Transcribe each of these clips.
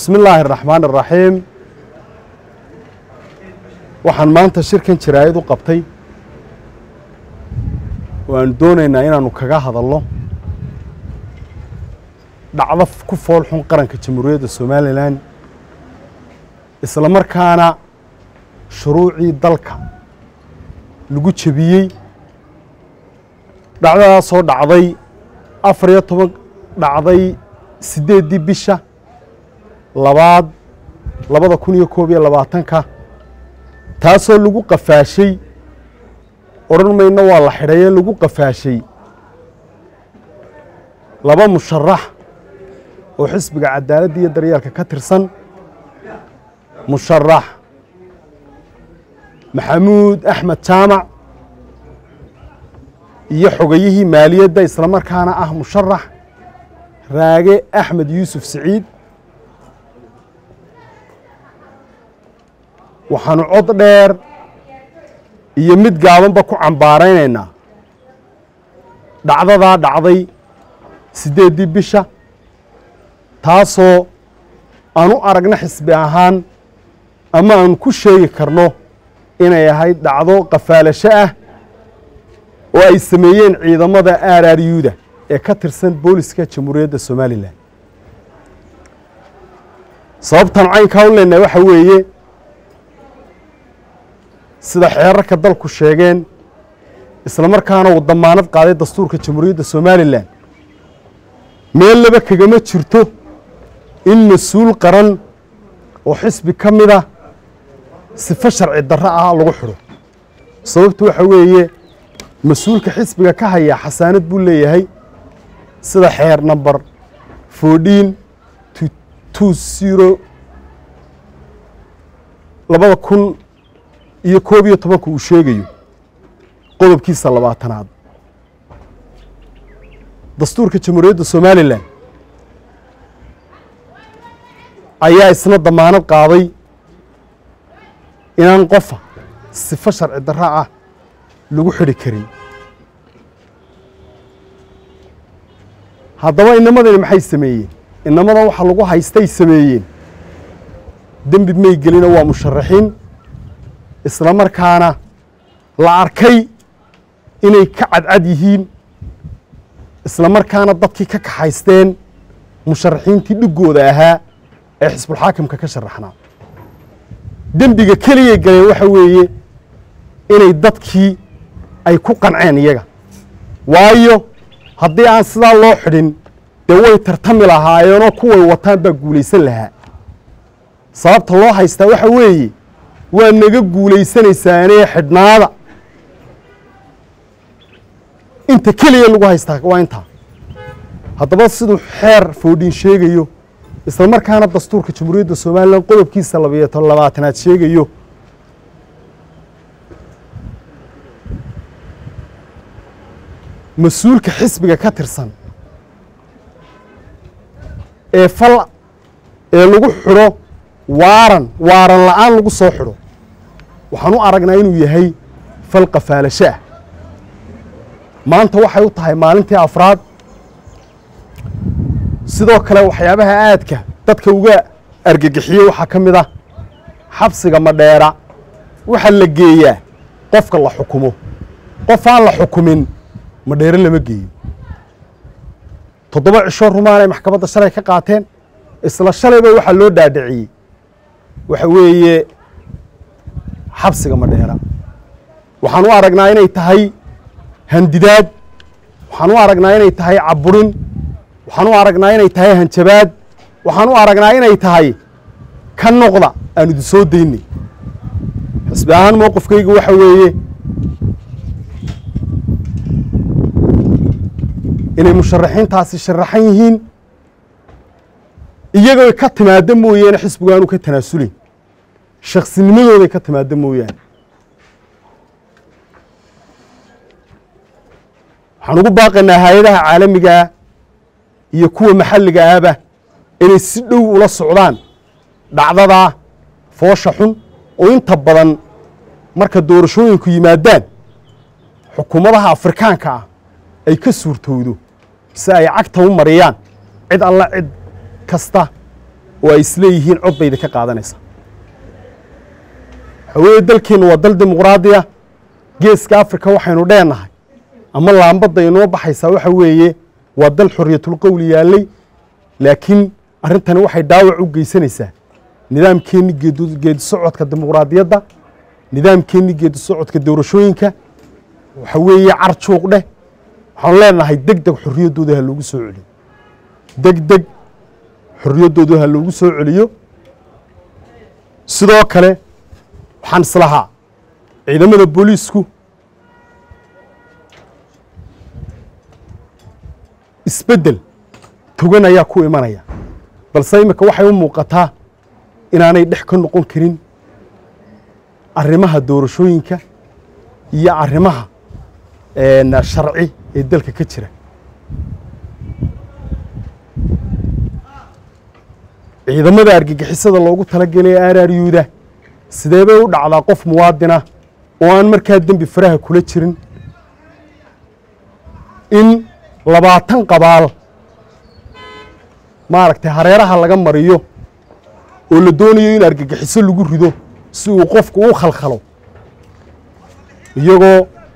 bismi illaahi araxmaan araxiim waxaan maanta shirkan jaraa'id u qabtay oo aan doonaynaa inaannu kaga hadalno dhacdo ku fool xun qaranka jamhuuriyadda somalilan isla markaana shuruucii dalka lagu jebiyey dhacdadaasoo dhacday afar iyo toban dhacday siddeeddii bisha labaad labada kun iyo koob iyo labaatanka taasoo lagu qafaashay odhan mayno waa la xidhaye lagu qafaashay laba musharax oo xisbiga cadaaladda iyo daryeelka ka tirsan musharax maxamuud axmed jaamac iyo xogayihii maaliyadda isla markaana ah musharax raage axmed yuusuf siciid waxaanu cod dheer iyo mid gaabanba ku cambaaraynaynaa dhacdadaa dhacday siddeeddii bisha taasoo aan u aragna xisbi ahaan ama aan ku sheegi karno inay ahayd dhacdo qafaalasho ah oo ay sameeyeen ciidamada aararyuuda ee ka tirsan booliska jamhuuriyadda somalilan sababtaan caynkaa u leenahay waxa weeye sida xeerarka dalku sheegeen isla markaana uu damaanad qaaday dastuurka jamhuuriyadda somalilan meel laba kagama jirto in mas-uul qaran oo xisbi ka mida sifo sharci darro ah lagu xidho sababtu waxa weeye mas-uulka xisbiga ka hayaa xasaanad buu leeyahay sida xeer number fourteen two zero labada kun iyo koob iyo tobanka uu sheegayo qodobkiisa labaatanaad dastuurka jamhuuriyadda somalilan ayaa isna damaanad qaaday inaan qofa sifo sharci darro ah lagu xidhi karin haddaba inamadani maxay sameeyeen inamadan waxa lagu haystay sameeyeen dembi may gelina waa musharaxiin isla markaana la arkay inay ka cadcad yihiin isla markaana dadkii ka kaxaysteen musharaxiintii dhiggooda ahaa ee xisbulxaakimka ka sharaxnaa dembiga keliyay galeen waxa weeye inay dadkii ay ku qanceen iyaga waayo haddii aan sidaa loo xidhin dee way tartami lahaayeenoo kuway wataan baa guulaysan lahaa sababta loo haystaa waxa weeye waa naga guulaysanaysaanee xidhnaada inta keliya lagu haystaa waa intaa haddaba siduu xeer foodhin sheegayo isla markaana dastuurka jamhuuriyadda somalilan qodobkiisa labayo labaatanaad sheegayo mas-uulka xisbiga ka tirsan ee fal ee lagu xidho waaran waaran la'aan lagu soo xidho waxaan u aragnaa inuu yahay fal qafaalasho ah maanta waxay u tahay maalintii afraad sidoo kale waxyaabaha aadka dadka uga argagixiyey waxaa ka mid ah xabsiga madheera waxaa la geeyaa qofka la xukumo qof aan la xukumin madheere lama geeyo toddoba cisho rumaan ay maxkamadda shalay ka qaateen isla shalayba waxaa loo dhaadhiciyey waxa weeye xabsiga madheera waxaan u aragnaa inay tahay handidaad waxaan u aragnaa inay tahay caburin waxaan u aragnaa inay tahay hanjabaad waxaan u aragnaa inay tahay ka noqda aan idin soo daynay xisbi ahaan mowqifkayga waxa weeye inay musharaxiintaasi sharaxan yihiin iyagooy ka timaaddo mooyaane xisbigu aanu ka tanaasulayn shaksinimadooday ka timaaddo mooyaane waxaan ugu baaqaynaa hay-adaha caalamigaa iyo kuwa maxalliga ahba inay si dhow ula socdaan dhacdadaa foosha xun oo inta badan marka doorashooyinku yimaadaan xukuumadaha afrikaanka ah ay ka suurtowdo si ay cagta u mariyaan cid alla cid kasta oo ay isleeyihiin cod bayda ka qaadanaysaa waxaa weeye dalkeennu waa dal dimuqraadiya geeska afrika waxaynu dheenahay ama laambadda inoo baxaysaa waxa weeye waa dal xoriyatulqowli yaallay laakiin arrintani waxay dhaawac u geysanaysaa nidaamkeenni geedi socodka dimuqraadiyadda nidaamkeenni geedi socodka doorashooyinka waxa weeye car juuq dheh waxaanu leenahay deg deg xorriyaddooda ha loogu soo celiyo deg deg xorriyaddooda ha loogu soo celiyo sidoo kale waxaan islahaa ciidamada booliisku isbeddel togan ayaa ku imanaya balse iminka waxay u muuqataa inaanay dhex ka noqon karin arrimaha doorashooyinka iyo arrimaha sharci ee dalka ka jira ciidamada argagixisada loogu talagelay aararyuuda sidee bay u dhacdaa qof muwaadina oo aan markaa dembi faraha kula jirin in labaatan qabaal maaragtay hareeraha laga mariyo oo la doonayo in argagixiso lagu rido si uu qofku u khalkhalo iyagoo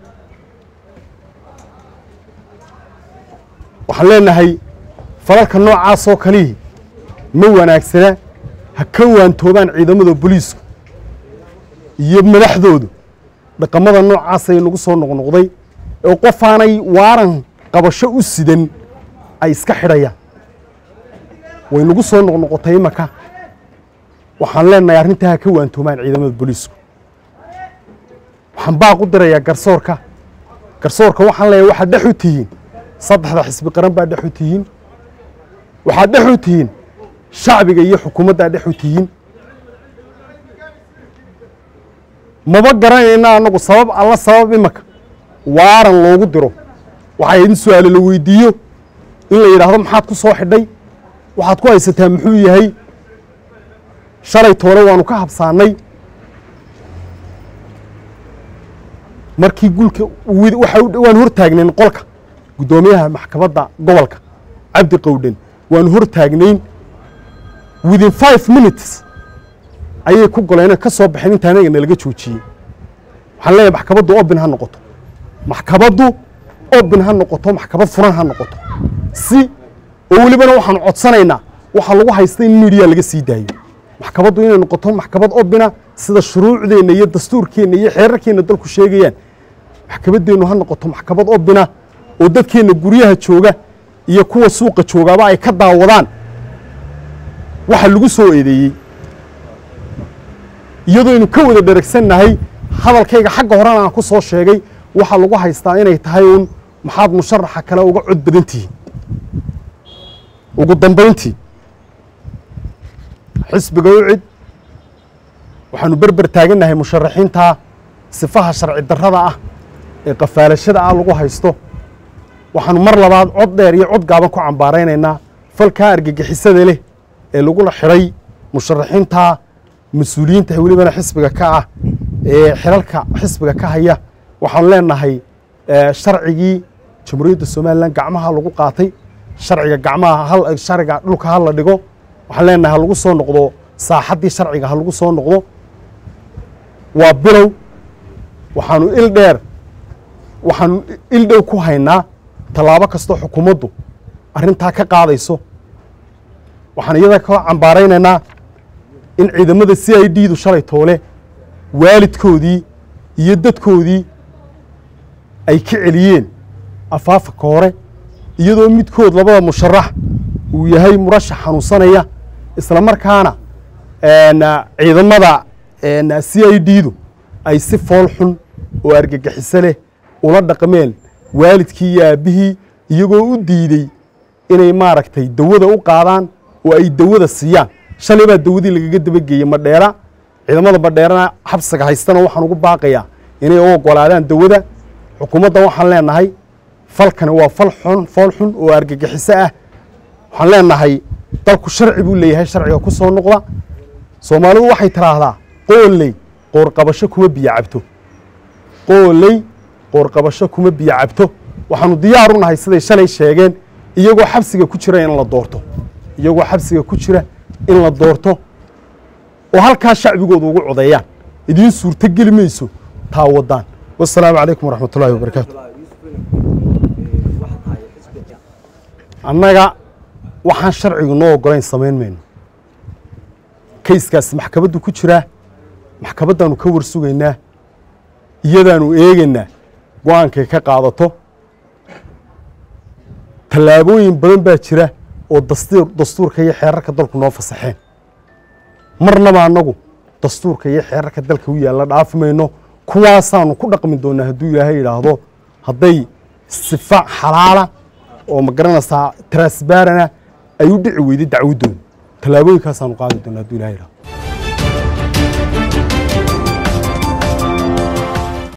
waxaan leenahay falalka noocaasoo kalihii ma wanaagsana ha ka waantoobaan ciidamada booliisku iyo madaxdoodu dhaqamada noocaasay nagu soo noqnoqday oo qofaanay waaran qabasho u sidan ay iska xidhayaan way nagu soo noqnoqotay imaka waxaan leenahay arrintaa ha ka waantoomaan ciidamada booliisku waxaan baaq u dirayaa garsoorka garsoorka waxaan leeyahay waxaad dhex u tihiin saddexda xisbi qaran baa dhex u tihiin waxaad dhex u tihiin shacbiga iyo xukuumaddaa dhex u tihiin maba garanayna annagu sabab alla sabab imaka waaran loogu diro waxaa in su-aale la weydiiyo in la yidhaahdo maxaad ku soo xidhay waxaad ku haysataa muxuu yahay shalay toole waanu ka habsaannay markii gulka waanu hor taagnayn qolka guddoomiyaha maxkamadda gobolka cabdi qowdhen waanu hor taagnayn within five minutes ayay ku goleen ka soo baxeen inta anaga nalaga joojiyey waxaan leeyahay maxkamaddu obin ha noqoto maxkamaddu obin ha noqoto maxkamad furan ha noqoto si oo welibana waxaanu codsanaynaa waxaa lagu haysta in midiya laga sii daayo maxkamaddu inay noqoto maxkamad obina sida shuruucdeenna iyo dastuurkeenna iyo xeerarkeenna dalku sheegayaan maxkamaddeennu ha noqoto maxkamad obina oo dadkeenna guryaha jooga iyo kuwa suuqa joogaaba ay ka daawadaan waxa lagu soo eedeeyey iyadooynu ka wada dheragsannahay hadalkayga xagga horena aan ku soo sheegay waxaa lagu haystaa inay tahay uun maxaad musharaxa kale uga cod badan tihiin ugu dambayntii xisbiga u cid waxaanu berber taagannahay musharaxiinta sifaha sharci darrada ah ee qafaalashada ah lagu haysto waxaanu mar labaad cod dheer iyo cod gaaban ku cambaaraynaynaa falkaa argagixisada leh ee lagula xidhay musharaxiinta mas-uuliyiinta welibana xisbiga ka ah ee xilalka xisbiga ka haya waxaanu leenahay sharcigii jamhuuriyadda somalilan gacmaha lagu qaatay sharciga gacmaha sharciga dhulka ha la dhigo waxaan leenahay ha lagu soo noqdo saaxaddii sharciga ha lagu soo noqdo waa bilow waxaanu il dheer waxaanu il dhow ku haynaa tallaabo kastoo xukuumaddu arrintaa ka qaadayso waxaan iyada ka cambaaraynaynaa in ciidamada c i d du shalay toole waalidkoodii iyo dadkoodii ay ka celiyeen afaafaka hore iyadoo midkood labada musharax uu yahay murashax xanuunsanaya isla markaana ciidamada c i d du ay si fool xun oo argagixiso leh ula dhaqmeen waalidkii iyo aabbihii iyagoo u diidey inay maaragtay dawada u qaadaan oo ay dawada siiyaan shalay baa dawadii lagaga dabageeyey madheera ciidamada madheerana xabsiga haystana waxaan ugu baaqayaa inay u ogolaadaan dawada xukuumadda waxaan leenahay falkani waa fal xun fool xun oo argagixiso ah waxaan leenahay dalku sharci buu leeyahay sharciga ku soo noqda soomaalidu waxay tiraahdaa qooley qoorqabasho kuma biyo cabto qooley qoorqabasho kuma biyo cabto waxaanu diyaar u nahay siday shalay sheegeen iyagoo xabsiga ku jira in la doorto iyagoo xabsiga ku jira in la doorto oo halkaa shacbigooda ugu codeeyaan idiin suurto geli mayso taa waddaan wasalaamu calaykum waraxmat ullahi wabarakaatu annaga waxaan sharcigu noo ogolayn samayn mayno kayskaasi maxkamaddu ku jiraa maxkamaddaannu ka warsugaynaa iyadaannu eegaynaa go-aankay ka qaadato tallaabooyin badan baa jira oo dastuur dastuurka iyo xeerarka dalku noo fasaxeen marnaba annagu dastuurka iyo xeerarka dalka u yaalla dhaafi mayno kuwaasaanu ku dhaqmi doonaa hadduu ilaahay yidhaahdo hadday sifa xalaala oo ma garanaysaa transbarana ay u dhici weyday dacwaddooda tallaabooyinkaasaanu qaadi doonaa hadduu ilahay yidhahdo